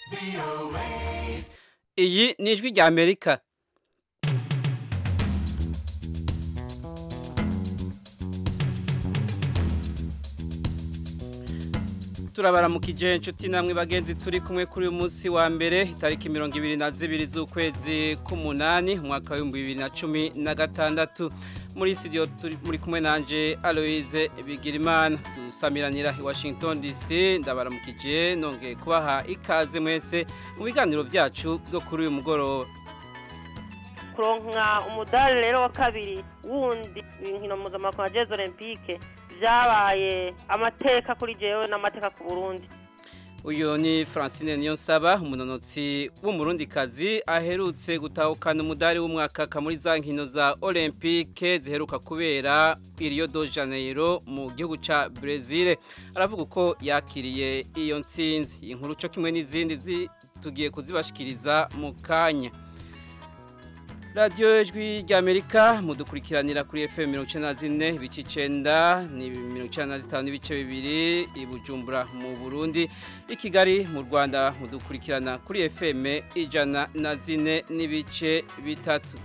iyi ni ijwi rya amerika turabaramukije inshuti namwe bagenzi turi kumwe kuri uyu munsi wa mbere itariki mirongo ibiri na zibiri z'ukwezi k'umunani umwaka w'ibihumbi bibiri na cumi na gatandatu muri studio turi muri kumwe nanje Aloise Bigirimana dusamiranira i Washington DC ndabaramukije nongeye kubaha ikaze mwese mu biganiro byacu byo kuri uyu mugoroba kuronka umudari rero wa kabiri wundi inkino mpuzamahanga wa jezi olympique byabaye amateka kuri jewe n'amateka ku burundi uyu ni francine niyonsaba umunonotsi w'umurundikazi aherutse gutahukana umudari w'umwaka muri za nkino za olympique ziheruka kubera i Rio de Janeiro mu gihugu ca Brazil aravuga uko yakiriye iyo ntsinzi iyi nkuru cyo kimwe n'izindi tugiye kuzibashikiriza mu kanya radiyo ijwi ry'amerika mudukurikiranira kuri fm mirongo icyenda na zine ibice icyenda ni mirongo icyenda na zitanu n'ibice bibiri i bujumbura mu burundi i kigali mu rwanda mudukurikirana kuri fm ijana na zine n'ibice bitatu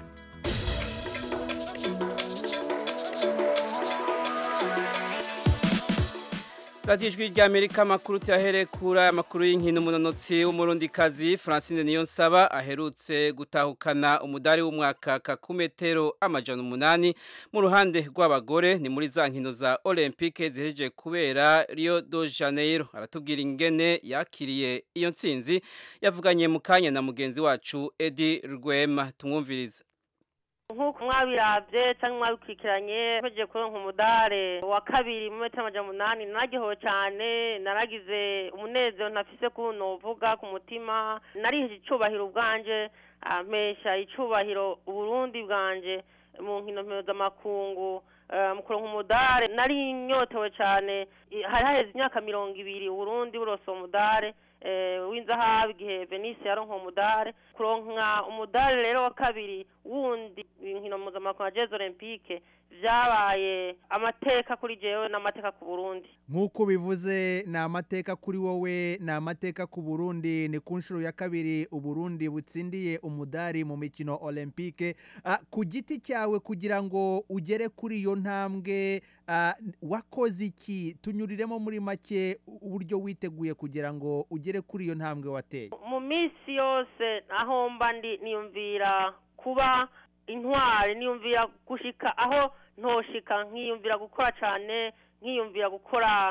radiyo ijwi ry'amerika amakuru tuyahere kuri aya makuru y'inkino umunonotsi w'umurundikazi francine niyonsaba aherutse gutahukana umudari w'umwaka ku metero amajana umunani mu ruhande rw'abagore ni muri za nkino za olympique zihejeje kubera Rio de Janeiro aratubwira ingene yakiriye iyo ntsinzi yavuganye mu kanya na mugenzi wacu edi rwema tumwumviriza nk'uko mwabirabye cyangwa mwabikurikiranye mpejeje kuronka umudare wa kabiri mu metero amajana umunani nararyohewe cyane naragize umunezero ntafise ko novuga ku mutima nariheje icubahiro ubwanje mpesha icubahiro uburundi bwanje mu nkino mpuzamakungu mu kuronka umudare nari nyotewe cyane hari haheze imyaka mirongo ibiri uburundi burose umudare w'inzahabu igihe venise yaronka umudare kuronka umudare rero wa kabiri wundi inkino mpuzamahanga wa jezi olympique byabaye amateka kuri jewe n'amateka ku burundi nk'uko bivuze ni amateka kuri wowe ni amateka ku burundi ni ku nshuro ya kabiri uburundi butsindiye umudari mu mikino olympique ku giti cyawe kugira ngo ugere kuri iyo ntambwe wakoze iki tunyuriremo muri make uburyo witeguye kugira ngo ugere kuri iyo ntambwe wateye mu minsi yose aho mba ndi niyumvira kuba intwari niyumvira gushika aho ntoshika nkiyumvira gukora cyane nkiyumvira gukora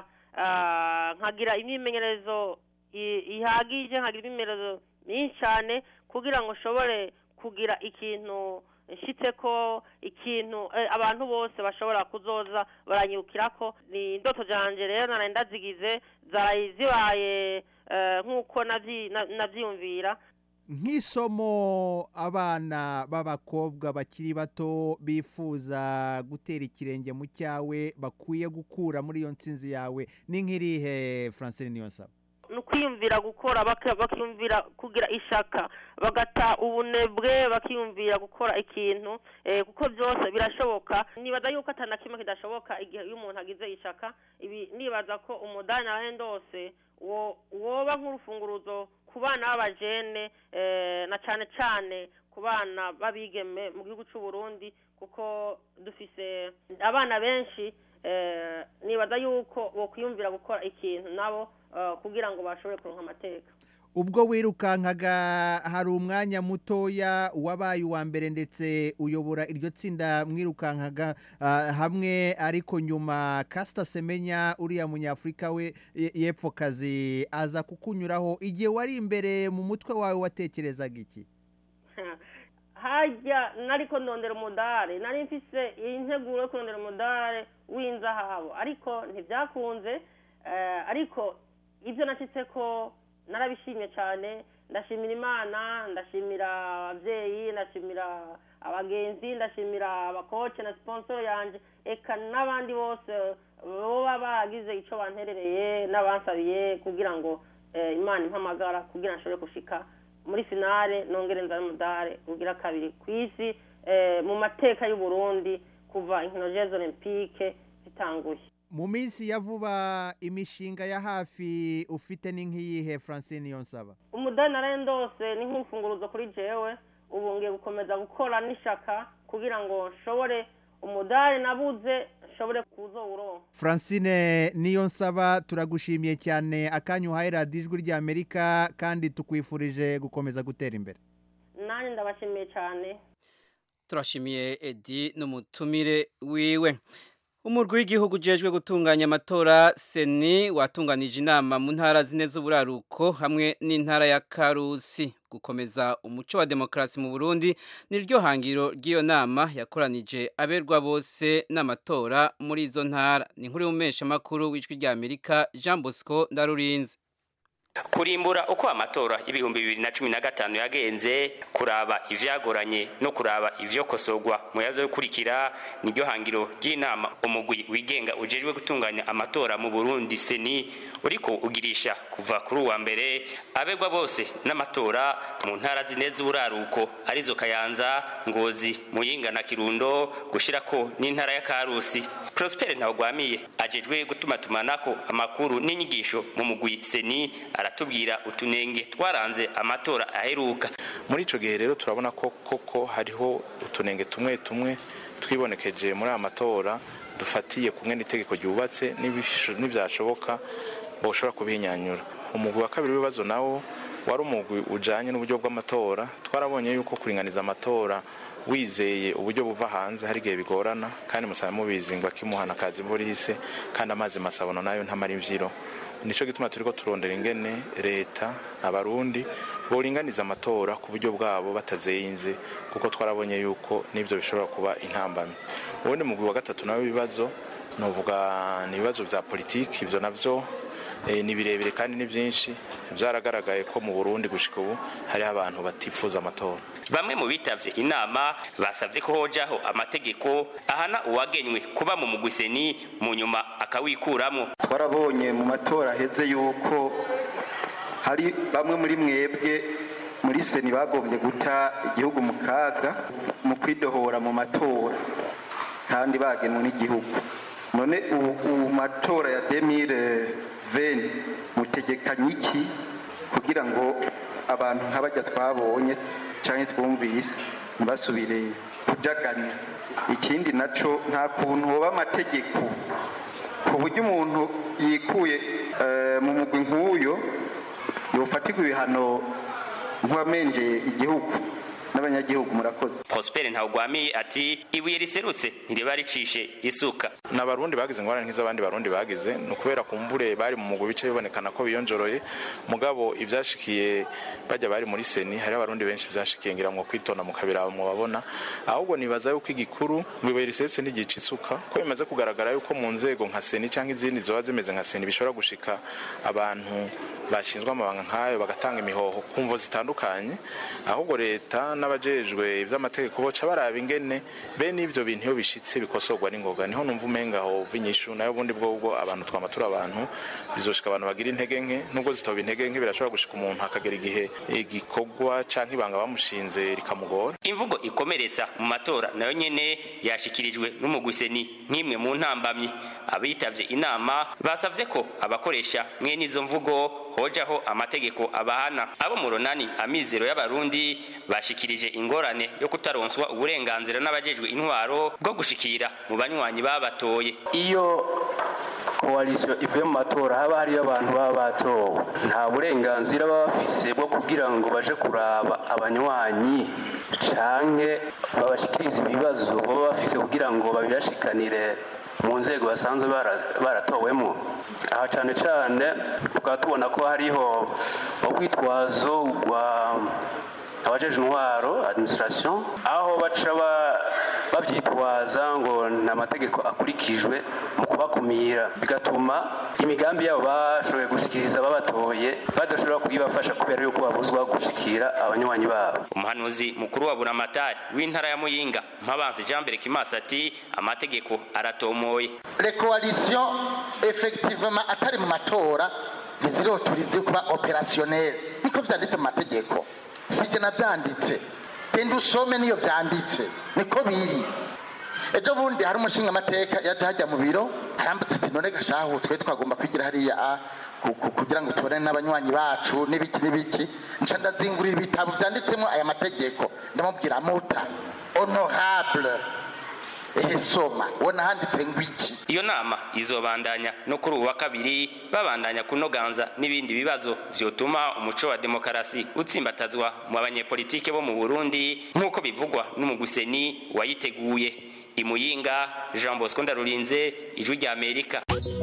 nkagira imyimenyerezo ihagije nkagira imyimenyerezo myinshi cyane kugira ngo nshobore kugira ikintu nshyitse ko ikintu abantu bose bashobora kuzoza baranyukira ko ni indoto zanjye rero nari ndazigize zaraye zibaye nk'uko nabyiyumvira nk'isomo abana b'abakobwa bakiri bato bifuza gutera ikirenge mu cyawe bakwiye gukura muri iyo nsinzi yawe ni nk'irihe francine niyonsaba ni ukwiyumvira gukora bakiyumvira kugira ishaka bagata ubunebwe bakiyumvira gukora ikintu kuko byose birashoboka nibaza yuko atana kimwe kidashoboka igihe iyo umuntu agize ishaka ibi nibaza ko umudani nawe ndose woba nk'urufunguruzo ku bana b'abajene na cyane cyane ku bana b'abigeme mu gihugu cy'u Burundi kuko dufise abana benshi nibaza yuko bokwiyumvira gukora ikintu nabo kugira ngo bashobore kuronka amateka ubwo wirukankaga hari umwanya mutoya wabaye uwa mbere ndetse uyobora iryo tsinda mwirukankaga hamwe ariko nyuma kasita semenya uriya munyafurika we y'epfo kazi aza kukunyuraho igihe wari imbere mu mutwe wawe watekerezaga iki hajya nariko ndondera umudare nari mfise integuro yo kurondera umudare w'inzahabu ariko ntibyakunze ariko ibyo nashyitse ko narabishimye cyane ndashimira imana ndashimira ababyeyi ndashimira abagenzi ndashimira abakoce na siponsoro yanjye eka n'abandi bose baba bagize icyo banterereye n'abansabiye kugira ngo imana impamagara kugira ngo nshobore gushika muri finale nongere nzane umudare ugira kabiri ku isi mu mateka y'u Burundi kuva inkino jezi olympique zitanguye mu minsi ya vuba imishinga ya hafi ufite ni nk'iyihe francine yonsaba umudari narendose ni nk'imfunguruzo kuri jewe ubu ngiye gukomeza gukora n'ishaka kugira ngo nshobore umudari nabuze nshobore kuzowuronka francine niyo nsaba turagushimiye cyane akanyu uhaye radiyo ijwi ry'amerika kandi tukwifurije gukomeza gutera imbere nanjye ndabashimiye cyane turashimiye edi n'umutumire wiwe umurwi w'igihugu ujejwe gutunganya amatora seni watunganije inama mu ntara zine z'uburaruko hamwe n'intara ya karusi gukomeza umuco wa demokarasi mu burundi niryo hangiro ry'iyo nama yakoranije aberwa bose n'amatora muri izo ntara ni nkuru y'umumeshamakuru w'ijwi ry'amerika jean bosco ndarurinze kurimbura uko amatora y'ibihumbi bibiri na cumi na gatanu yagenze kuraba ivyagoranye no kuraba ivyokosogwa mu yazo yo kurikira niryo hangiro ry'inama umugwi wigenga ujejwe gutunganya amatora mu Burundi seni uriko ugirisha kuva kuri uwa mbere abegwa bose n'amatora mu ntara zine z'uburaruko arizo Kayanza Ngozi Muyinga na Kirundo gushirako n'intara ya Karusi Prosper Ntawugwamiye ajejwe gutuma tumanako amakuru n'inyigisho mu mugwi seni aratubwira utunenge twaranze amatora aheruka muri ico gihe rero turabona ko koko hariho utunenge tumwe tumwe twibonekeje muri aya matora dufatiye kumwe n'itegeko ryubatse n'ivyashoboka boshobora kubihinyanyura umugwi wa kabiri w'ibibazo nawo wari umugwi ujanye n'uburyo bw'amatora twarabonye yuko kuringaniza amatora wizeye uburyo buva hanze hari igihe bigorana kandi musaba mubizi ngo akimuhana akazi imvura ihise kandi amazi masabono nayo ntamara imvyiro nico gituma turiko turondera ingene leta abarundi boringaniza amatora ku buryo bwabo batazeyinze kuko twarabonye yuko n'ivyo bishobora kuba intambamyi ubundi mugwi wa gatatu nawe ibibazo novuga ni ibibazo vya politiki ivyo navyo e, ni birebire kandi ni vyinshi vyaragaragaye ko mu Burundi gushika ubu hariho abantu batifuza amatora bamwe mu bitavye inama basavye ko hojaho amategeko ahana uwagenywe kuba mu mugwiseni mu nyuma akawikuramwo twarabonye mu matora aheze yuko hari bamwe muri mwebwe muri seni bagombye guta igihugu mu kaga mu kwidohora mu matora kandi bagenwe n'igihugu none ubu matora ya demire veni mutegekanye iki kugira ngo abantu nk'abajya twabonye cyangwa twumvise ntibasubire kujaganya ikindi nacyo nta kuntu hoba amategeko ku buryo umuntu yikuye mu mugwi nk'uyo yofatirwa ibihano nk'uwamenjeye igihugu n'abanyagihugu murakoze Prosper Ntawugwamiye ati ibuye riserutse ntiriba ricishe isuka n'abarundi bagize ingorane nk'iz'abandi barundi bagize ni ukubera kumbure bari mu mugwi bice bibonekana ko biyonjoroye mugabo ivyashikiye bajya bari muri seni hari abarundi benshi vyashikiye ngira ngo kwitonda mu kabira mu babona ahubwo nibaza yuko igikuru ngo ibuye riserutse ntigica isuka ko bimaze kugaragara yuko mu nzego nka seni cyangwa izindi zoba zimeze nka seni bishobora gushika abantu bashinzwe amabanga nk'ayo bagatanga imihoho ku mvo zitandukanye ahubwo leta n'abajejwe ivy'amategeko boca baraba ingene bene ivyo bintu iyo bishitse bikosorwa n'ingoga niho numva umenga hova inyishu nayo ubundi bwobwo abantu twama turi abantu bizoshika abantu bagira intege nke nubwo zitoba intege nke birashobora gushika umuntu akagera igihe igikorwa canke ibanga bamushinze rikamugora imvugo ikomeretsa mu matora nayo nyene yashikirijwe n'umugwiseni nk'imwe mu ntambamyi abitavye inama basavye ko abakoresha mwene izo mvugo hojaho amategeko abahana abo mu runani amizero y'abarundi bashikirije ingorane yo kutaronswa uburenganzira n'abajejwe intwaro bwo gushikira mu banywanyi babatoye iyo koalisiyo ivuye mu matora haba hariyo abantu baba batowe nta burenganzira baba bafise bwo kugira ngo baje kuraba abanywanyi canke babashikirize ibibazo baba bafise kugira ngo babibashikanire mu nzego basanzwe baratowemo aha cyane cyane tukaba tubona ko hariho urwitwazo rwa abajeje intwaro administration aho baca babyitwaza ngo nta mategeko akurikijwe mu kubakumira bigatuma imigambi yabo bashoboye gushikiriza babatoye badashobora kuyibafasha kubera yuko babuzwa gushikira abanywanyi babo umuhanuzi mukuru wa buramatari w'intara ya muyinga mpabanzi jean mbere kimasi ati amategeko aratomoye le coalition effectivement atari mu matora ntiziroturize kuba opérationnel niko vyanditse mu mategeko sije navyanditse genda usome niyo vyanditse niko biri ejo bundi hari umushinga amateka yaje hajya mu biro arambutse ati none gashahu twe twagomba kwigira hariya a ku- ku- kugira ngo tubone n'abanywanyi bacu n'ibiki n'ibiki nca ndazingurira ibitabo vyanditsemo aya mategeko ndamubwira muta honorable ehe soma ubona handitse ngo iki iyo nama izobandanya no kuri ubu wa kabiri babandanya kunoganza n'ibindi bibazo vyotuma umuco wa demokarasi utsimbatazwa mu banyepolitike bo mu burundi nk'uko bivugwa n'umuguseni wayiteguye imuyinga jean bosco ndarurinze ijwi rya amerika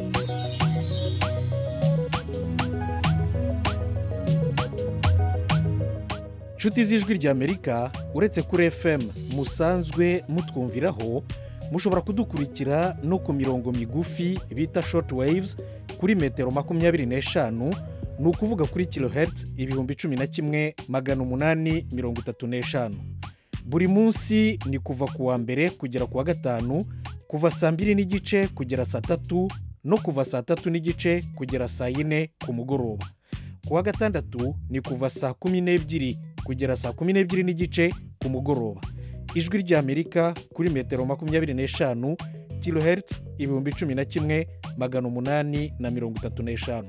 nshuti z'ijwi ry'amerika uretse kuri fm musanzwe mutwumviraho mushobora kudukurikira no ku mirongo migufi bita short waves kuri metero makumyabiri n'eshanu ni ukuvuga kuri kilohertz ibihumbi cumi na kimwe magana umunani mirongo itatu n'eshanu buri munsi ni kuva ku wa mbere kugera ku wa gatanu kuva saa mbiri n'igice kugera saa tatu no kuva saa tatu n'igice kugera saa yine ku mugoroba ku wa gatandatu ni kuva saa kumi n'ebyiri kugera saa kumi n'ebyiri n'igice ku mugoroba ijwi ry'amerika kuri metero makumyabiri n'eshanu kilohertz ibihumbi cumi na kimwe magana umunani na mirongo itatu n'eshanu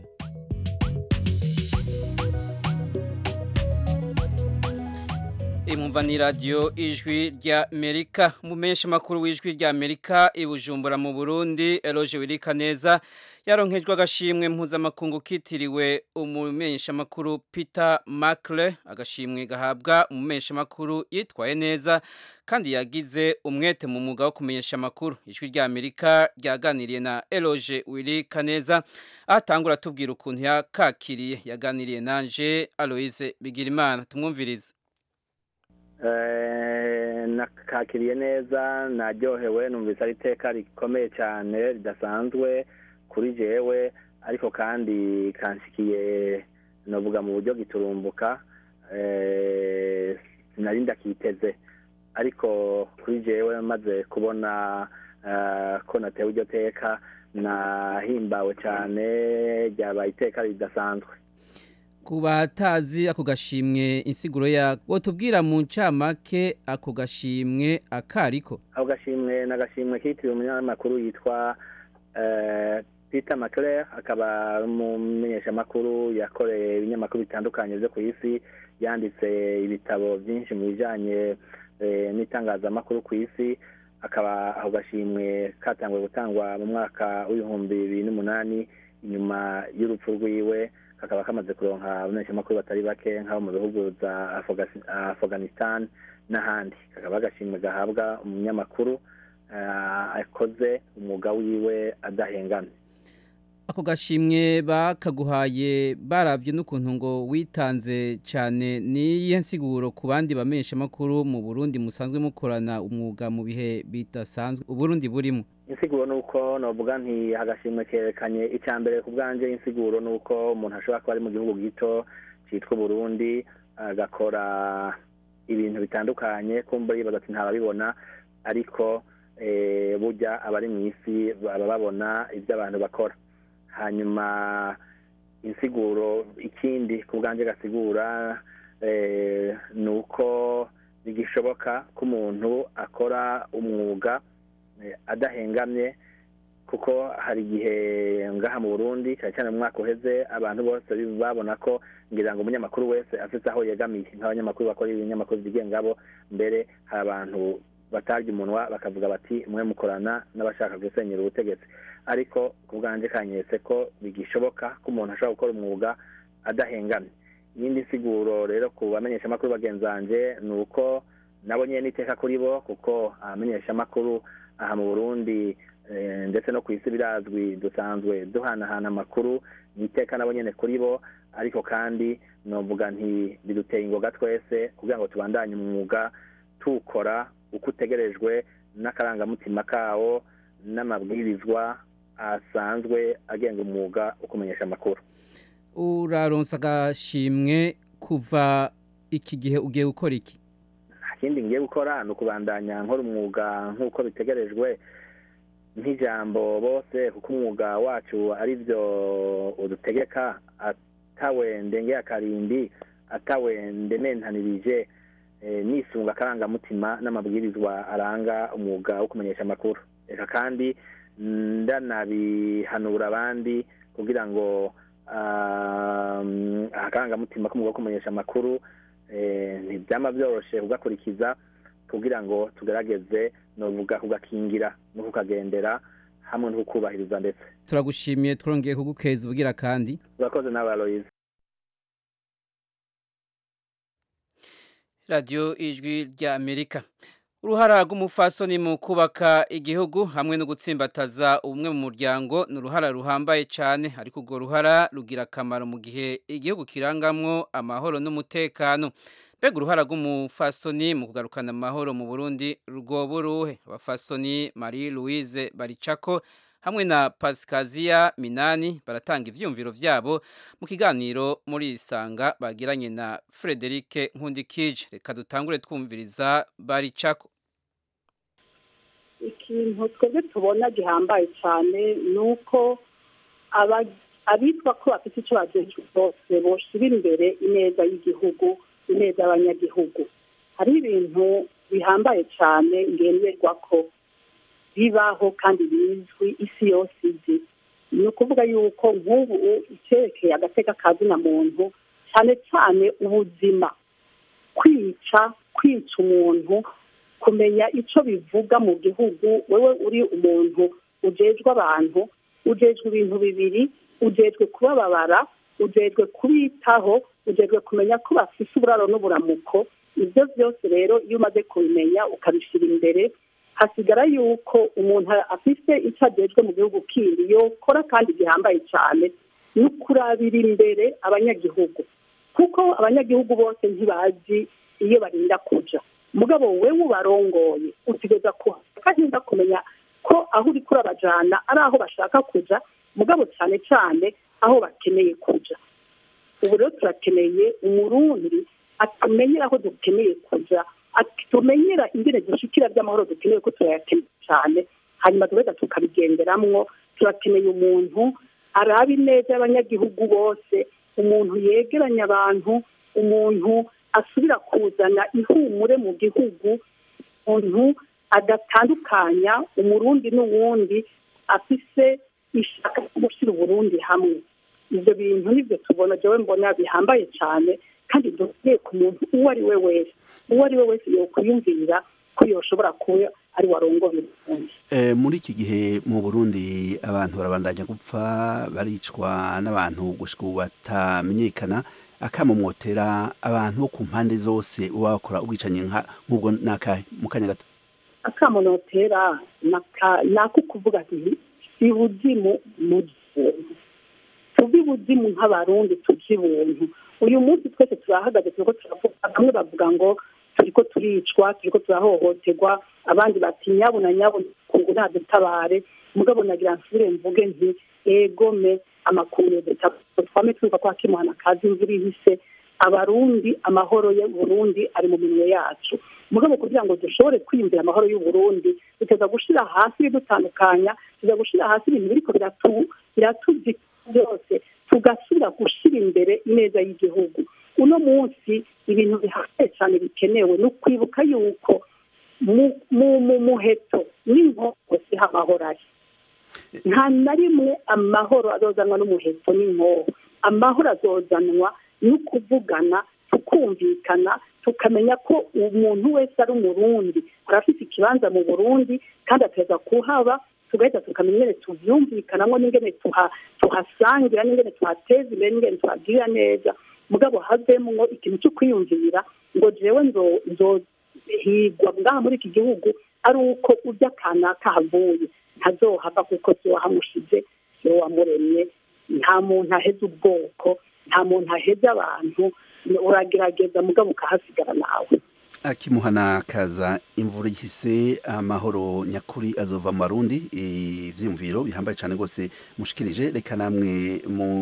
imumva ni radiyo ijwi rya amerika umumenyesha makuru w'ijwi rya amerika i bujumbura mu burundi eroge wirika neza yaronkejwe agashimwe mpuzamakungu kitiriwe umumenyesha makuru peter makle agashimwe gahabwa umumenyesha makuru yitwaye neza kandi yagize umwete mu mwuga wo kumenyesha amakuru ijwi rya amerika ryaganiriye na eroge wirika neza atangura atubwira ukuntu yakakiriye yaganiriye nanje aloise bigirimana tumwumvirize nakakiriye neza naryohewe numvise ari iteka rikomeye cyane ridasanzwe kuri jewe ariko kandi kanshikiye navuga mu buryo giturumbuka sinari ndakiteze ariko kuri jewe maze kubona ko natewe iryo teka nahimbawe cyane ryabaye iteka ridasanzwe ku batazi ako gashimwe insiguro ya tubwira mu ncamake ako gashimwe akariko ako gashimwe ni agashimwe kitiriwe umunyamakuru yitwa peter maclear akaba ari umumenyeshamakuru yakoreye ibinyamakuru bitandukanye byo ku isi yanditse ibitabo byinshi mu bijyanye n'itangazamakuru ku isi akaba ako gashimwe katanguwe gutangwa mu mwaka w'ibihumbi bibiri n'umunani inyuma y'urupfu rwiwe kakaba kamaze kuronka abamenyeshamakuru batari bake nk'abo mu bihugu za afghanistan n'ahandi kakaba agashimwe gahabwa umunyamakuru akoze umwuga wiwe adahengamye ako gashimwe bakaguhaye barabye n'ukuntu ngo witanze cyane n'iyo nsiguro ku bandi bamenyeshamakuru mu burundi musanzwe mukorana umwuga mu bihe bidasanzwe uburundi burimo insiguro ni uko navuga nti agashimwe kerekanye icya mbere ku bwanjye insiguro ni uko umuntu ashobora kuba ari mu gihugu gito cyitwa uburundi agakora ibintu bitandukanye kumva yibaza ati ntababibona ariko burya abari mu isi baba babona ibyo abantu bakora hanyuma insiguro ikindi ku bwanjye gasigura ni uko bigishoboka ko umuntu akora umwuga adahengamye kuko hari igihe ngaha mu burundi cyane cyane mu mwaka uheze abantu bose babona ko ngira ngo umunyamakuru wese afite aho yegamiye nk'abanyamakuru bakora ibinyamakuru byigenga bo mbere hari abantu batarya umunwa bakavuga bati mwe mukorana n'abashaka gusenyera ubutegetsi ariko ku bwanjye kanyetse ko bigishoboka ko umuntu ashobora gukora umwuga adahengamye iyindi nsiguro rero ku bamenyeshamakuru bagenzange ni uko nabo nyine n'iteka kuri bo kuko abamenyeshamakuru aha mu burundi ndetse no ku isi birazwi dusanzwe duhanahana amakuru ni iteka nabo nyine kuri bo ariko kandi navuga nti biduteye ingoga twese kugira ngo tubandanye umwuga tuwukora uko utegerejwe n'akarangamutima kawo n'amabwirizwa asanzwe agenga umwuga wo kumenyesha amakuru uraronsa agashimwe kuva iki gihe ugiye gukora iki ikindi ngiye gukora ni ukubandanya nkora umwuga nk'uko bitegerejwe nk'ijambo bose kuko umwuga wacu ari byo udutegeka atawe ndengeye akarindi atawe ndementanirije eh, nisunga akarangamutima n'amabwirizwa aranga umwuga wo kumenyesha amakuru reka kandi ndanabihanura abandi kugira ngo um, akarangamutima k'umwuga wo kumenyesha amakuru eh, ntibyama byoroshe kugakurikiza kugira ngo tugerageze novuga kugakingira no kukagendera hamwe no kukubahiriza ndetse turagushimiye twongeye kugukeza ubugira kandi urakoze nawe aloyize radiyo ijwi rya amerika uruhara rw'umufasoni mu kubaka igihugu hamwe no gutsimbataza ubumwe mu muryango ni uruhara ruhambaye cyane ariko urwo ruhara rugira akamaro mu gihe igihugu kirangamwo amahoro n'umutekano mbega uruhara rw'umufasoni mu kugarukana amahoro mu burundi rwoba uruhe abafasoni marie louise baricako hamwe na pasikaziya minani baratanga ibyiyumviro byabo mu kiganiro muri isanga bagiranye na frederic nkundikije reka dutangure twumviriza baricako ikintu twebwe tubona gihambaye cyane ni uko abitwa ko bafite icyo bagejejwe bose boshyira imbere ineza y'igihugu ineza y'abanyagihugu hari ibintu bihambaye cyane ngenderwa ko bibaho kandi bizwi isi yose izi ni ukuvuga yuko nk'ubu icyerekeye agateka ka zina muntu cyane cyane ubuzima kwica kwica umuntu kumenya icyo bivuga mu gihugu wowe uri umuntu ujejwe abantu ujejwe ibintu bibiri ujejwe kubababara ujejwe kubitaho ujejwe kumenya ko bafite uburaro n'uburamuko ibyo byose rero iyo umaze kubimenya ukabishyira imbere hasigara yuko umuntu afite icyo agejwe mu gihugu kindi yokora kandi gihambaye cyane ni ukurabira imbere abanyagihugu kuko abanyagihugu bose ntibazi iyo barinda kuja mugabo wewe ubarongoye utegereza kuhahinda kumenya ko aho uri kurabajana ari aho bashaka kuja mugabo cyane cyane aho bakeneye kuja ubu rero turakeneye umurundi atumenyera aho dukeneye kuja tumenyera ingene dushikira by'amahoro dukeneye ko turayakeneye cyane hanyuma tugahita tukabigenderamwo turakeneye umuntu araba ineza y'abanyagihugu bose umuntu yegeranya abantu umuntu asubira kuzana ihumure mu gihugu umuntu adatandukanya umurundi n'uwundi afise ishaka ryo gushyira uburundi hamwe ibyo bintu nibyo tubona jewe mbona bihambaye cyane kandi dukwiye ku muntu uwo ari we wese uwo ari we wese yokwiyumvira ko yoshobora kuba ari warongoye uburundi muri iki gihe mu burundi abantu barabandanya gupfa baricwa n'abantu gushika ubu batamenyekana akamumwotera abantu bo ku mpande zose uba bakora ubwicanyi nk'ubwo nakahe mu kanya gato akamunotera ni ako kuvuga ati si buzimu mu gihugu tuve ibuzimu nk'abarundi tujye ibuntu uyu munsi twese turahagaze turiko turavuga bamwe bavuga ngo turiko turicwa turiko turahohoterwa abandi bati nyabu na nyabu kungu ntadutabare mugabo nagira nsubire mvuge nti egome amakuru twame twumva ko hakimuhana kazi imvura ihise abarundi amahoro y'uburundi ari mu minwe yacu mugabo kugira ngo dushobore kwiyumvira amahoro y'uburundi biteza gushira hasi ibidutandukanya tuza gushira hasi ibintu biriko biratuzika byose tugasubira gushyira imbere ineza y'igihugu uno munsi ibintu bihambaye cyane bikenewe ni ukwibuka yuko mu muheto n'inkoko siho amahoro ari nta na rimwe amahoro azozanwa n'umuheto n'inkoho amahoro azozanwa no kuvugana tukumvikana tukamenya ko umuntu wese ari umurundi arafite ikibanza mu burundi kandi ateza kuhaba tugahita tukamenya ingene tuvyumvikanamo n'ingene tuhasangira n'ingene tuhateza imbere n'ingene tuhagirira neza mugabo havemwo ikintu cyo kwiyumvira ngo jewe nzohigwa ngaha muri iki gihugu ari uko urya kanaka havuye ntazohava kuko si wahamushize si wamuremye nta muntu aheza ubwoko nta muntu aheza abantu uragerageza mugabo ukahasigara nawe akimuhana kaza imvura ihise amahoro nyakuri azova mu barundi ivyiyumviro bihambaye cyane rwose mushikirije reka namwe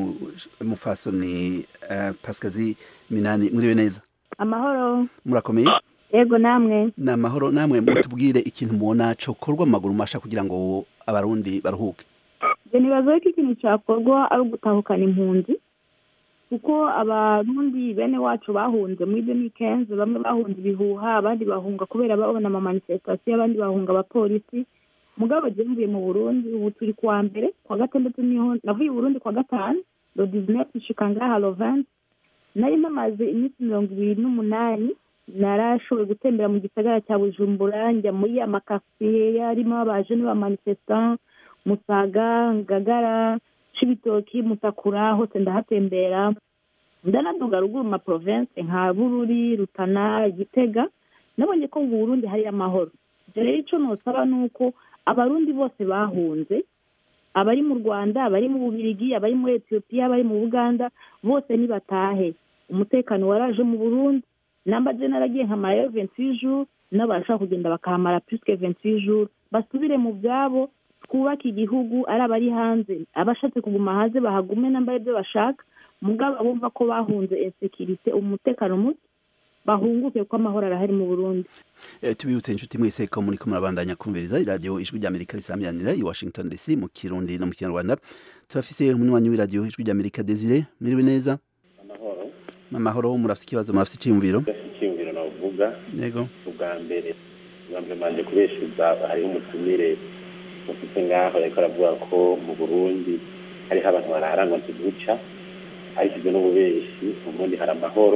mufasoni pasikazi minani muriwe neza amahoro murakomeye yego namwe ni amahoro namwe mutubwire ikintu mubona cokorwa mu maguru masha kugira ngo abarundi baruhuke nibaza ko ikintu cyakorwa ari ugutahukana impunzi kuko abarundi bene wacu bahunze muri deni kenzi bamwe bahunze ibihuha abandi bahunga kubera babona amamanifestasiyo abandi bahunga abapolisi mugabo je mvuye mu burundi ubu turi kuwa mbere kwa gatandatu niho navuye i burundi kwa gatanu lo dizinefu nshika ngaha loventi nari namaze iminsi mirongo ibiri n'umunani narashoboye gutembera mu gisagara cya bujumbura njya muri amakasiye yarimo abaje n'abamanifestant musaga ngagara cibitoki mutakura hose ndahatembera ndanaduga ruguru ma province nka bururi rutana gitega nabonye ko mu burundi hari amahoro ibyo rero icyo nosaba ni uko abarundi bose bahunze abari mu rwanda abari mu bubirigi abari muri etiyopiya abari mu buganda bose nibatahe umutekano waraje mu burundi namba je naragiye nkamarayo venti jours n'abashaka kugenda bakahamara puisque venti jours basubire mu byabo twubake igihugu ari abari hanze abashatse kuguma hanze bahagume namba ibyo bashaka mugabo bumva ko bahunze insekirite umutekano muke bahunguke ko amahoro arahari mu burundi Eh, tubibutse inshuti mwese ko muri ko murabandanya kumviriza iradiyo ijwi ry'amerika risamyanira i washington dc mu kirundi no mu kinyarwanda turafise umunywanyi w'iradiyo ijwi ry'amerika desire miriwe neza amahoro amahoro murafise ikibazo murafise iciyumviro icyiyumviro navuga yego ubwa mbere ubwa mbere manje kubeshuza hariho umutumire mufite ngaho ariko aravuga ko mu burundi hariho abantu bararangwa ntibuca ariko ibyo n'ububeshi mu burundi hari amahoro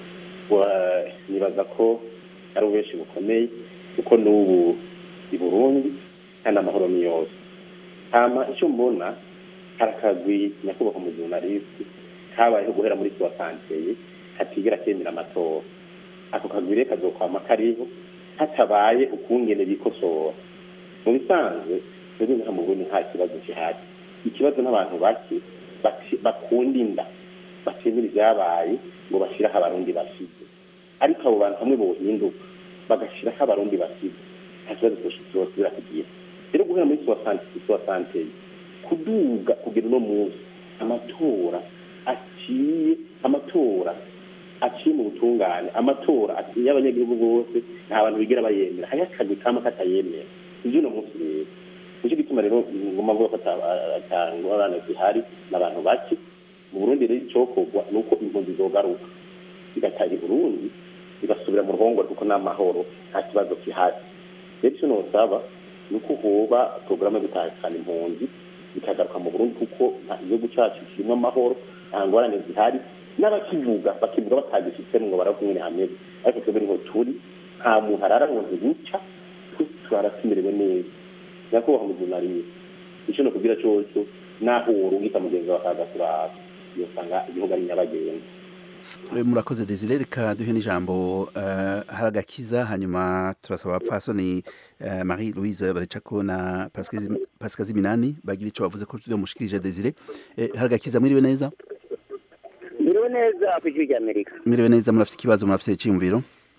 Wa- nibaza ko ari ububeshi bukomeye kuko n'ubu i burundi kandi amahoro ni yose hama icyo mbona hari akagwi nyakubahwa umujurnalisti kabayeho guhera muri suwa santeye katigera kemera amatora ako kagwi rero kazokwama kariho hatabaye ukungene bikosora mu bisanzwe twebwe nka mu burundi nta kibazo gihari ikibazo n'abantu bake bati- bakunda inda batemera ibyabaye ngo bashyiraho abarundi basize ariko abo bantu hamwe bohinduka bagashyiraho abarundi basize nta kibazo cyosubira kugira rero guhera muri suwa santeye kuduga kugera uno munsi amatora aciye amatora aciye mu butungane amatora aciye abanyagihugu bose nta bantu bigera bayemera hariho akagwi kama katayemera ibyo uno munsi rero nicyo gituma rero ngoma avuga ko atangorane zihari n'abantu bake mu burundi rero icyokorwa ni uko impunzi zogaruka zigataha i burundi zigasubira mu ruhongore kuko n'amahoro nta kibazo gihari rero icyo nosaba ni uko hoba porogaramu yo gutahukana impunzi zikagaruka mu burundi kuko nta- igihugu cyacu kirimo amahoro nta ngorane zihari n'abakivuga bakivuga batagifitemo ngo barakumwe hameze ariko twebwe niho turi nta muntu arara ngo ntibuca turara tumerewe neza nyakubahwa mujurnaliste icyo nokubwira cyose naho worungika mugenzi wawe akaza turaba yosanga igihugu ari nyabagendwa Eh, murakoze desire reka duhe n'ijambo eh, hari agakiza hanyuma turasaba abapfasoni eh, marie louise baricako na Pascazi- pascazi minani bagira ico bavuze ko mushikirije desire Eh, hari agakiza mwiriwe neza biriwe neza ku ijwi ry'amerika mwiriwe neza murafise ikibazo murafise iciyumviro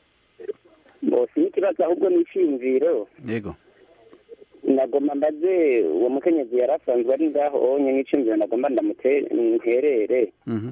bose n'ikibazo ahubwo ni icyiyumviro yego nagomba mbaze uwo mukenyezi yari asanzwe ari ngaho onye n'icyumviro nagomba ndamuterere Mhm.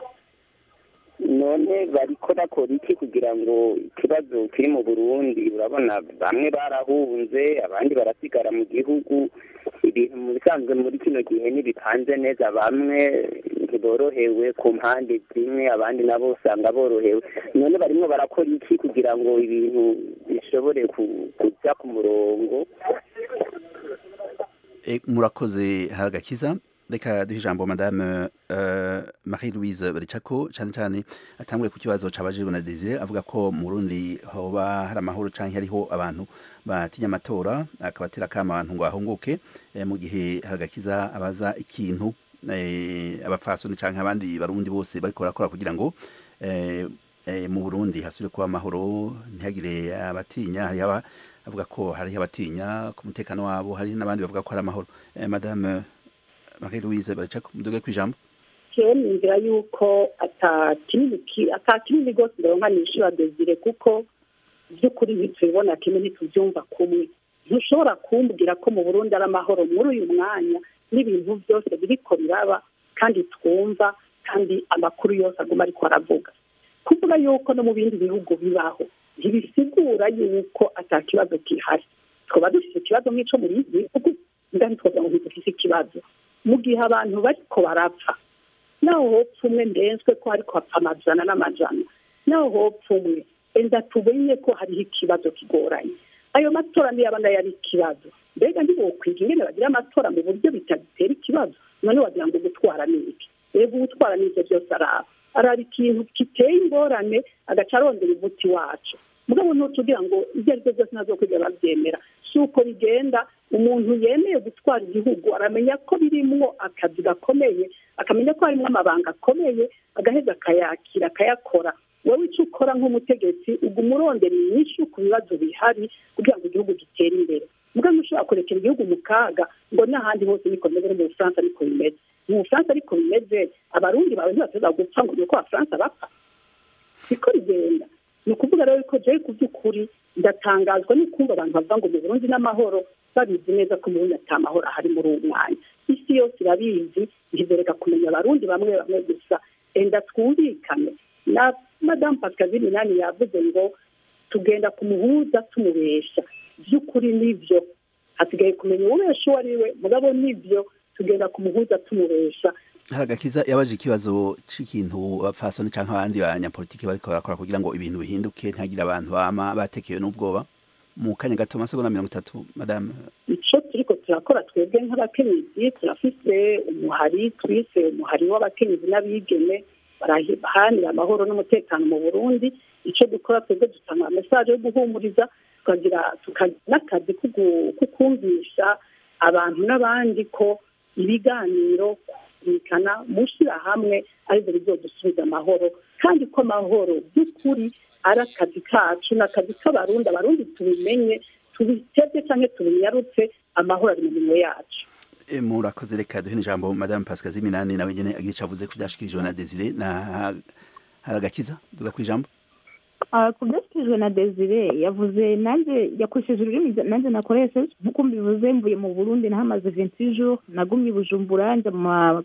none bariko bakora iki kugira ngo ikibazo kiri mu burundi urabona bamwe barahunze abandi barasigara mu gihugu ibintu mu bisanzwe muri kino gihe ntibipanze neza bamwe ntiborohewe ku mpande zimwe abandi nabo usanga borohewe none barimo barakora iki kugira ngo ibintu bishobore ku- kuja ku murongo Eh, murakoze hari agakiza reka duhe ijambo madame eh, marie louise baricako cyane cyane atangure ku kibazo cabajijwe na desire avuga ko mu burundi hoba hari amahoro canke hariho abantu batinya amatora akabatera kama abantu ngo bahunguke eh, mu gihe hari agakiza abaza ikintu eh, abapfasoni canke abandi barundi bose bariko barakora kugira ngo eh, eh, mu burundi hasubire kuba amahoro ntihagire abatinya hariho aba- avuga ko hariho abatinya ku mutekano wabo hari n'abandi bavuga ko hari amahoro eh, madame marie louise baracako muduge kwijambo jewe ninzira yuko ata kinini ki- ata kinini rwose ndaronka nishura desire kuko by'ukuri ntitubibona kimwe ntitubyumva kumwe ntushobora kumbwira ko mu burundi ari amahoro muri uyu mwanya n'ibintu byose biriko biraba kandi twumva kandi amakuru yose aguma ariko aravuga kuvuga yuko no mu bindi bihugu bibaho ntibisigura yuko ata kibazo gihari twaba dufite ikibazo nk'ico muri ibi bihugu ndani twagira ngo ntidufise ikibazo mu gihe abantu bariko barapfa naho hopfa umwe ndenzwe ko ariko hapfa amajana n'amajana naho hopfa umwe enda tumenye ko hariho ikibazo kigoranye ayo matora niyo aba nayo ari ikibazo mbega ntibokwiga ingene bagira amatora mu buryo bitatera ikibazo none wagira ngo gutwara ni iki rego gutwara ni ibyo byose araba araba ikintu giteye ingorane agaca arondera umuti wacu mugabo ntutubwira ngo ibyo ari byo byose ntazo kujya babyemera si uko bigenda umuntu yemeye gutwara igihugu aramenya ko birimwo akazi gakomeye akamenya ko harimo amabanga akomeye agaheza akayakira akayakora wowe icyo ukora nk'umutegetsi uguma urondera inyinshi ku bibazo bihari kugira ngo igihugu gitere imbere mugabo ntushobora kurekera igihugu mu kaga ngo n'ahandi hose niko bimeze no mu bufaransa ariko bimeze mu bufaransa ariko bimeze abarundi bawe ntibashobora gupfa ngo ni uko abafaransa bapfa siko rigenda ni ukuvuga rero ko jewe ku by'ukuri ndatangazwa no kumva abantu bavuga ngo mu burundi n'amahoro babizi neza ko mu burundi ata mahoro ahari muri uwo mwanya isi yose irabizi ntibereka kumenya abarundi bamwe bamwe gusa enda twumvikane na madamu pascaline minani yavuze ngo tugenda kumuhuza tumubesha by'ukuri nibyo hasigaye kumenya uwubesha uwo ari we mugabo nibyo tugenda kumuhuza tumubesha haragakiza yabaje ikibazo c'ikintu bapfasoni canke abandi banyapolitiki bariko barakora kugira ngo ibintu bihinduke ntihagire abantu bama batekewe n'ubwoba mu kanya gato amasegonda mirongo itatu madame ico turiko turakora twebwe nk'abakenyezi turafise umuhari twise umuhari w'abakenyezi n'abigeme barahanira amahoro n'umutekano mu burundi ico dukora twebwe dutanga mesaje yo guhumuriza tukagira tukagira n'akazi ko kumvisha abantu n'abandi ko ibiganiro kumvikana mushyira hamwe aribyo bizodusubiza amahoro kandi ko amahoro by'ukuri ari akazi kacu ni akazi k'abarundi abarundi tubimenye tubitebye cyangwa tubinyarutse amahoro ari mu minwe yacu murakoze reka duhe ijambo madame pascal ziminani nawe nyene agira ico avuze ku vyashikirijwe na desire na haragakiza duga kwijambo ku byashikirijwe na desire yavuze nanjye yakoresheje ururimi nanjye nakoresheje nk'uko mbivuze mvuye mu burundi nahamaze vingt jours nagumye i bujumbura njya mu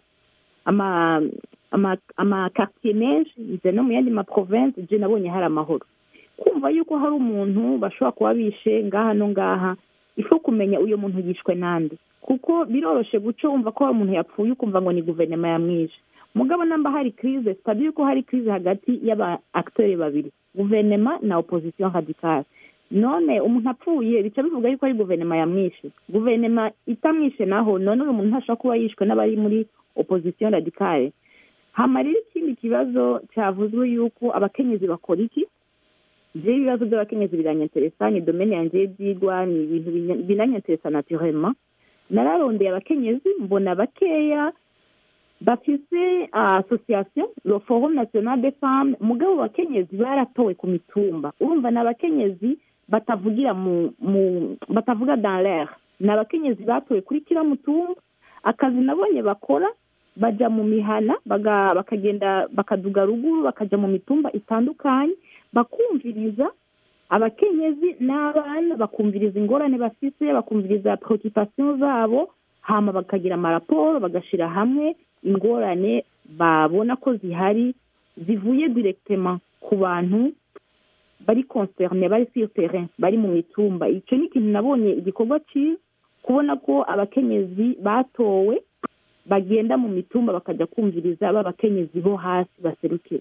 amakartier menshi nze no mu yandi maprovince je nabonye hari amahoro kumva yuko hari umuntu bashobora kuba bishe ngaha no ngaha ifo kumenya uyo muntu yishwe nande kuko biroroshe guca wumva ko hari umuntu yapfuye ukumva ngo ni guverinoma yamwishe mugabo namba hari crise sitabi yuko hari crise hagati y'aba acteurs babiri guverinoma na opposition radicale none umuntu apfuye bica bivuga yuko ari guverinoma yamwishe guverinoma itamwishe naho none uyu muntu ntashobora kuba yishwe n'abari muri opposition radicale hama rero ikindi kibazo cyavuzwe yuko abakenyezi bakora iki je ibibazo by'abakenyezi biranyanteresa ni domene yanje y'ibyigwa ni ibintu binanyanteresa naturellement nararondeye abakenyezi mbona bakeya bafise association le forum national des femmes mugabo abakenyezi baratowe ku mitumba urumva ni abakenyezi batavugira mu mu batavuga dans l'air ni abakenyezi batowe kuri kila mutumba akazi nabonye bakora baja mu mihana bakagenda bakaduga ruguru bakaja mu mitumba itandukanye bakumviriza abakenyezi n'abana bakumviriza ingorane bafise bakumviriza preoccupation zabo hama bakagira amaraporo bagashira hamwe ingorane babona ko zihari zivuye directement ku bantu bari concerne bari sur terrain bari mu mitumba icyo ni ikintu nabonye igikorwa cyiza kubona ko abakenyezi batowe bagenda mu mitumba bakajya kumviriza b'abakenyezi bo hasi baserukira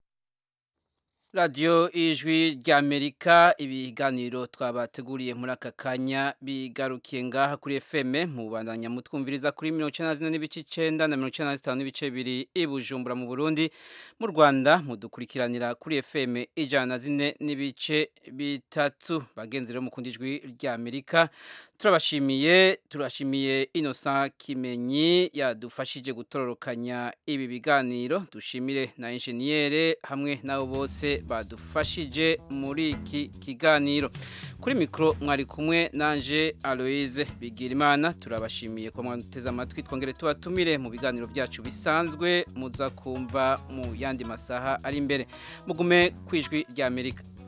radiyo ijwi ry'amerika ibiganiro twabateguriye muri aka kanya bigarukiye ngaha kuri fm mu bandanya mutwumviriza kuri mirongo icyenda na zine n'ibice icyenda na mirongo icyenda na zitanu n'ibice bibiri i bujumbura mu burundi mu rwanda mudukurikiranira kuri fm ijana na zine n'ibice bitatu bagenzi rero mukunda ijwi ry'amerika turabashimiye turashimiye innocent kimenyi yadufashije gutororokanya ibi biganiro dushimire na enjeniyere hamwe n'abo bose badufashije muri iki kiganiro kuri mikoro mwari kumwe nanje aloise bigirimana turabashimiye ko mwateze amatwi twongere tubatumire mu biganiro byacu bisanzwe muza kumva mu yandi masaha ari imbere mugume ku ijwi ry'amerika